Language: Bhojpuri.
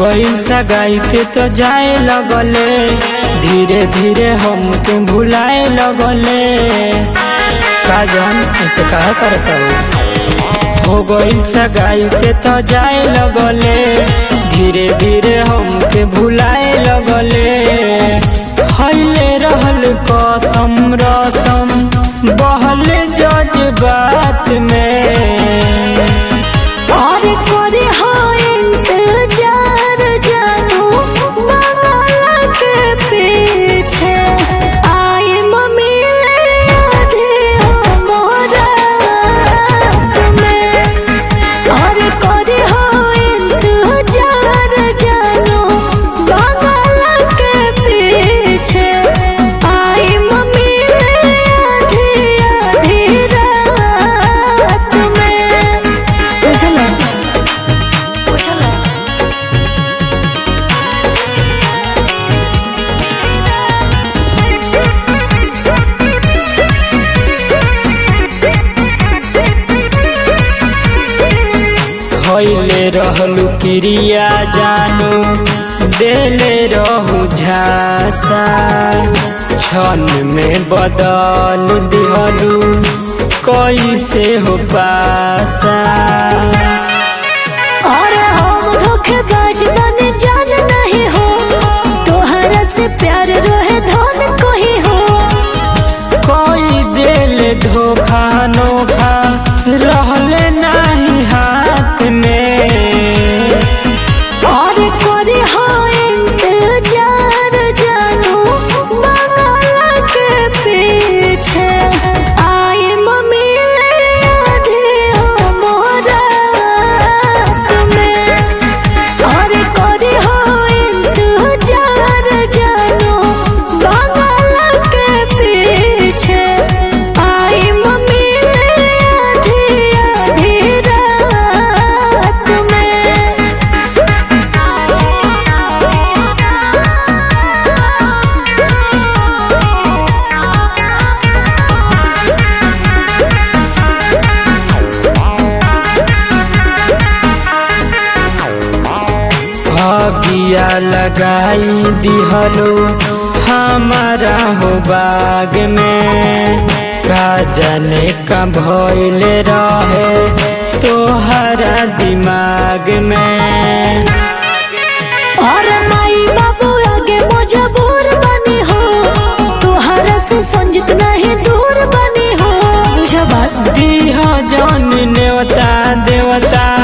गईल सगाईते तो जाए लगले धीरे धीरे हमके भुलाए लगले का जान ऐसे कहा करता हो हो गईल सगाईते तो जाए लगले धीरे धीरे हमके भुलाए लगले हईले रहल कसम रसम बहल जज्बात में और करे हो इंतजार जानू बंगाला के पीछे आए मम्मी ले आधे हो मोरा में और करे हो इंतजार जानू बंगाला के पीछे आए मम्मी ले आधे आधी रात में बुझला हईले रहलू क्रिया जानू देले रहू झासा क्षण में बदल दिहलू कैसे हो पासा और हम धोखेबाज बने जान नहीं हो तोहरा से प्यार रहे धन कोही हो कोई दिल धोखा नोखा रहले नहीं हाथ में और करे हो इंतजार जानू बंगाला के पीछे आए मम्मी ले आधे हो मोरा में और करे हो इंतजार जानू बंगाला के पीछे आई मम्मी ले आधी आधी रात में अगिया लगाई दिहलो हमारा हो बाग में का जाने का भइल रहे तोहरा दिमाग में और माई बाबू आगे मजबूर बनी हो तोहरा से संजित नहीं दूर बनी हो बुझा बात दीह जन नेवता देवता